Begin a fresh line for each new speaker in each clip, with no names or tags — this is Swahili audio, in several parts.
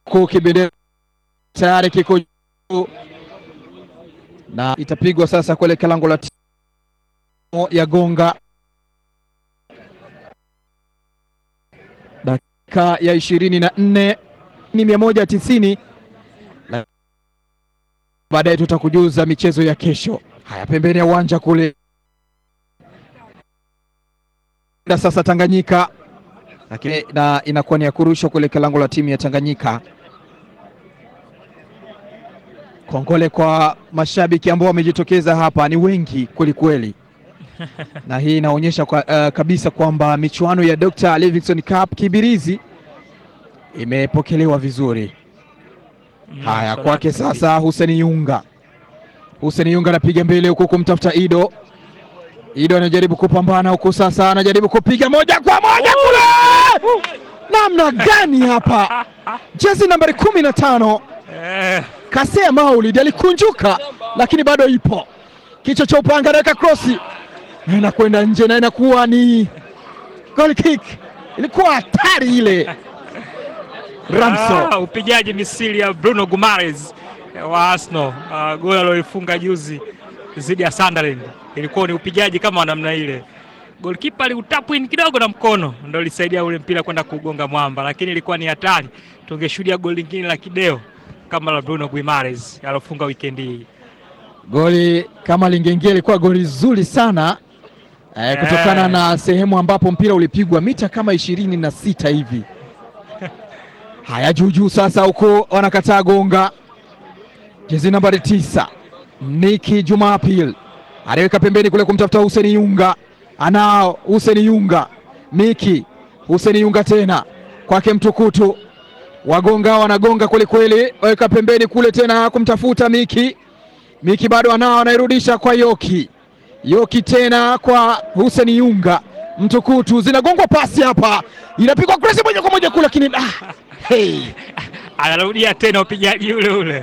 huku kibendera tayari kiko juu na itapigwa sasa kuelekea lango la timu ya Gonga. Dakika ya ishirini na nne ni mia moja tisini. Baadaye tutakujuza michezo ya kesho. Haya, pembeni ya uwanja kule sasa Tanganyika, lakini na inakuwa ni ya kurushwa kuelekea lango la timu ya Tanganyika. Kongole kwa mashabiki ambao wamejitokeza hapa, ni wengi kweli kweli, na hii inaonyesha kwa, uh, kabisa kwamba michuano ya Dr. Livingstone Cup Kibirizi imepokelewa vizuri. Haya, kwake sasa Hussein Yunga. Hussein Yunga anapiga mbele huku kumtafuta Ido. Ido anajaribu kupambana huku sasa, anajaribu kupiga moja kwa moja kule. Namna gani hapa, jezi nambari kumi na tano Kasea Maulid alikunjuka, lakini bado ipo. Kichwa cha upanga, anaweka krosi na inakwenda nje na inakuwa ni goal kick. Ilikuwa hatari ile. Ramso
Ah, upigaji misili ya Bruno Gumares wa Arsenal. Ah, goli aliloifunga juzi dhidi ya Sunderland ilikuwa ni upigaji kama wa namna ile. Goalkeeper aliutapu in kidogo na mkono ndio ilisaidia ule mpira kwenda kugonga mwamba, lakini ilikuwa ni hatari. Tungeshuhudia goli lingine la kideo kama la Bruno Guimares alofunga weekend hii.
goli kama lingeingia ilikuwa goli zuri sana eh, kutokana
Eh.
na sehemu ambapo mpira ulipigwa mita kama ishirini na sita hivi. Haya, juujuu sasa, huku wanakataa gonga. Jezi nambari tisa Niki Jumapil anaweka pembeni kule kumtafuta Huseni Yunga, anao Huseni Yunga, Miki Huseni Yunga tena kwake Mtukutu, wagonga wanagonga kwelikweli, waweka pembeni kule tena kumtafuta Miki Miki bado anao, anairudisha kwa Yoki. Yoki tena kwa Hussein Yunga. Mtukutu zinagongwa pasi hapa, inapigwa cross moja kwa moja kule, lakini ah, hey.
Anarudia tena upigaji ule ule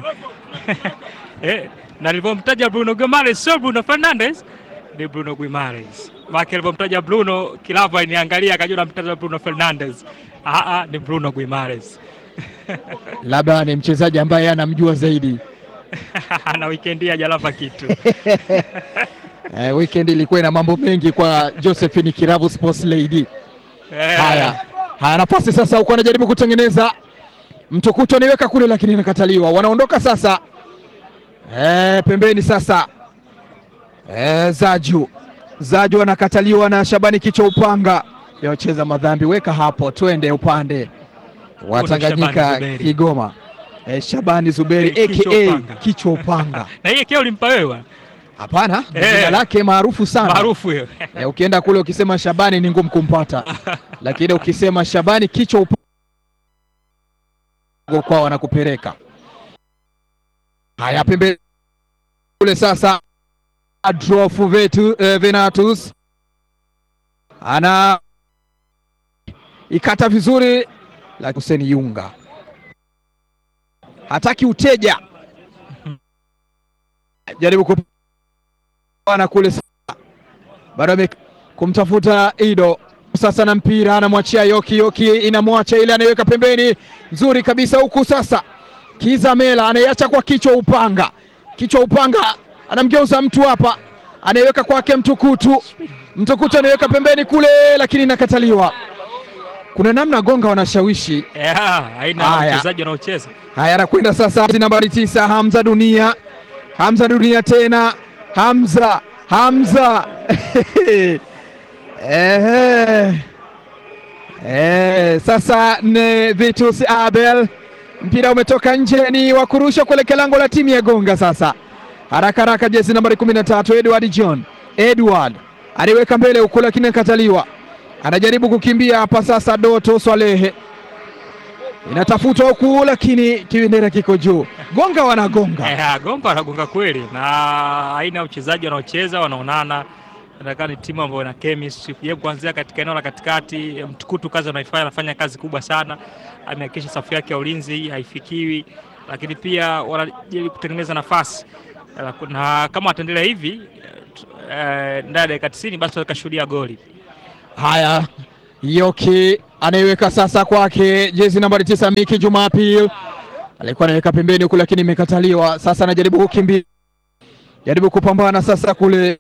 eh, na nilivyomtaja Bruno Guimares sio Bruno Fernandes, ni Bruno Guimares. Maki alivyomtaja Bruno Kilava iniangalia akajua namtaja Bruno Fernandes. Ah, ah, ni Bruno Guimares
Labda ni mchezaji ambaye anamjua zaidi.
na wikendi hajalava kitu
Eh, weekend ilikuwa ina mambo mengi kwa Josephine Kiravu Sports Lady.
Eh,
Haya, haya nafasi sasa, huko anajaribu kutengeneza Mtukutu anaiweka kule, lakini inakataliwa. Wanaondoka sasa eh, pembeni sasa eh, Zaju Zaju anakataliwa na Shabani kichwa upanga yocheza madhambi, weka hapo, twende upande wa
Kuna Shabani
Tanganyika
Zuberi.
Kigoma. Eh, Shabani Zuberi
Eh, kichwa
aka
upanga.
kichwa upanga.
na hiyo kio ulimpa wewe bwana?
Hapana, ni
Eh.
jina lake maarufu sana.
maarufu hiyo
Eh, ukienda kule ukisema Shabani ni ngumu kumpata, lakini ukisema Shabani kichwa upanga kwa wanakupeleka. Haya, pembe kule sasa, Adolf Vetu, eh, Venatus ana ikata vizuri, la Hussein Yunga hataki uteja, jaribu kupana kule sasa, bado ame- kumtafuta Ido sasa na mpira anamwachia Yoki. Yoki inamwacha ile, anaiweka pembeni, nzuri kabisa huku sasa. Kiza Mela anaiacha kwa kichwa upanga, kichwa upanga anamgeuza mtu hapa, anaiweka kwake Mtukutu. Mtukutu anaiweka pembeni kule, lakini inakataliwa. Kuna namna Gonga wanashawishi.
yeah, aina ya
Haya.
wachezaji wanaocheza
Haya, anakwenda sasa nambari tisa, Hamza Dunia. Hamza Dunia tena, Hamza Hamza Ehe. Eh, sasa ni Vitus Abel, mpira umetoka nje, ni wa kurusha kuelekea lango la timu ya Gonga. Sasa haraka haraka, jezi nambari 13 Edward John Edward aliweka mbele huko, lakini akataliwa. Anajaribu kukimbia hapa sasa, Doto Swalehe inatafutwa huku, lakini kibendera kiko juu. Gonga wanagonga
Eh, Gonga wanagonga kweli na aina ya uchezaji wanaocheza wanaonana, nataka ni timu ambayo ina chemistry ye kuanzia katika eneo la katikati. eh, Mtukutu kazi anaifanya, anafanya kazi kubwa sana, amehakikisha safu yake ya ulinzi haifikiwi, lakini pia wanajaribu kutengeneza nafasi Eh, na kama wataendelea hivi eh, t- eh, ndani ya dakika 90 basi watakashuhudia goli.
Haya, Yoki anaiweka sasa kwake jezi nambari tisa Miki Jumapil alikuwa anaweka pembeni huku, lakini imekataliwa. Sasa anajaribu kukimbia, jaribu kupambana sasa kule,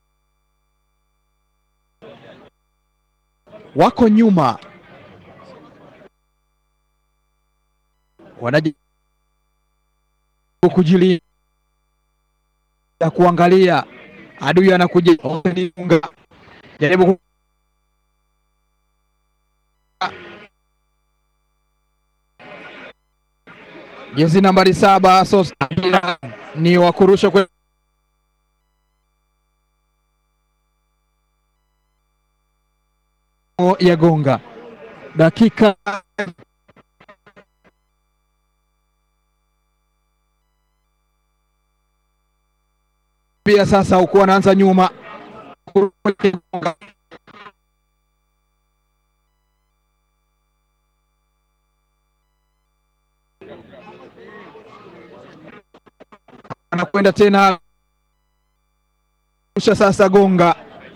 wako nyuma, wanajaribu kujilinda, kuangalia adui anakuja, jaribu ku- jezi nambari saba Sos ni wa kurusha kwe ya gonga dakika pia sasa, huku anaanza nyuma anakwenda tena rusha sasa, gonga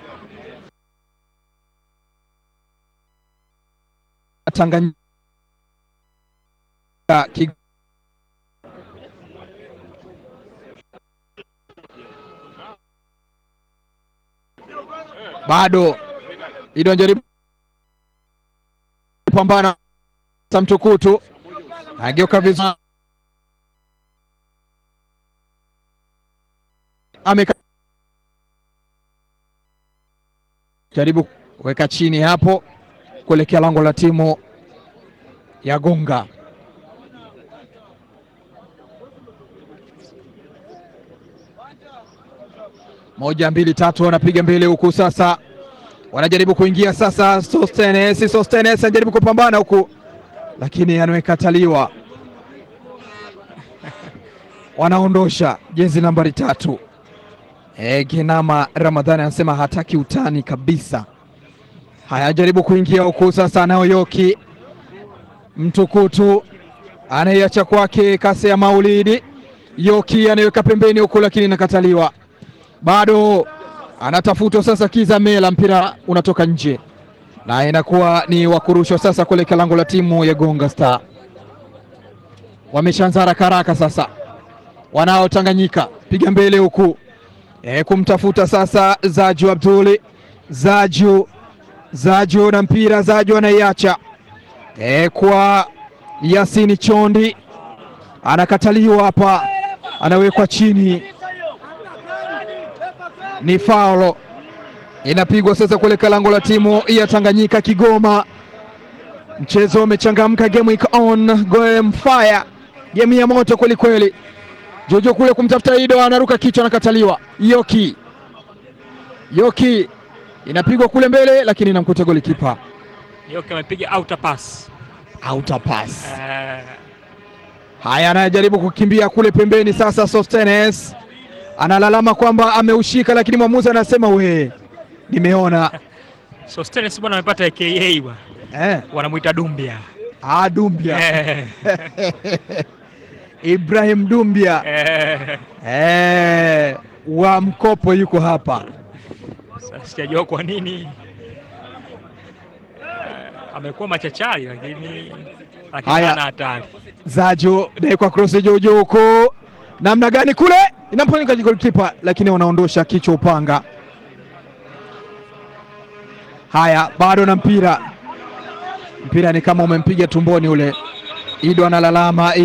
Tanganyika ki- bado Ido anajaribu kupambana Samtukutu ageuka vizuri ameka jaribu kuweka chini hapo kuelekea lango la timu ya Gonga. Moja mbili tatu, wanapiga mbele huku sasa, wanajaribu kuingia sasa. Sostenes, Sostenes anajaribu kupambana huku, lakini amekataliwa. Wanaondosha jezi nambari tatu. E, Genama Ramadhani anasema hataki utani kabisa. Haya, jaribu kuingia huku sasa, Naoyoki Mtukutu anaiacha kwake Kase ya Maulidi. Yoki anaiweka pembeni huku, lakini inakataliwa. Bado anatafutwa sasa, Kiza Mela, mpira unatoka nje na inakuwa ni wakurushwa sasa kuelekea lango la timu ya Gonga Star. Wameshaanza haraka haraka sasa, wanao Tanganyika piga mbele huku e, kumtafuta sasa Zaju Abduli Zaju Zaju na mpira Zaju anaiacha e, kwa Yasini Chondi, anakataliwa hapa, anawekwa chini, ni faulo inapigwa sasa kuelekea lango la timu ya Tanganyika Kigoma. Mchezo umechangamka, game iko on, game fire, game ya moto kweli kweli. Jojo kule kumtafuta Ido, anaruka kichwa, anakataliwa. Yoki Yoki inapigwa kule mbele, lakini inamkuta golikipa
Yoki amepiga outer pass.
outer pass.
Eh,
Haya, anajaribu kukimbia kule pembeni sasa. Sostenes analalama kwamba ameushika, lakini mwamuzi anasema we, nimeona
Sostenes bwana amepata aka bwana.
eh,
Wanamuita Dumbia.
ah, Dumbia
Eh,
Ibrahim Dumbia
eh,
eh, wa mkopo yuko hapa.
sasa sijajua kwa nini Eh, amekuwa machachari lakini lakini
Haya.
hana hatari.
Zajo naekwa cross jojo huko, namna gani kule inaponika golikipa, lakini wanaondosha kichwa upanga. Haya, bado na mpira, mpira ni kama umempiga tumboni ule. Ido analalama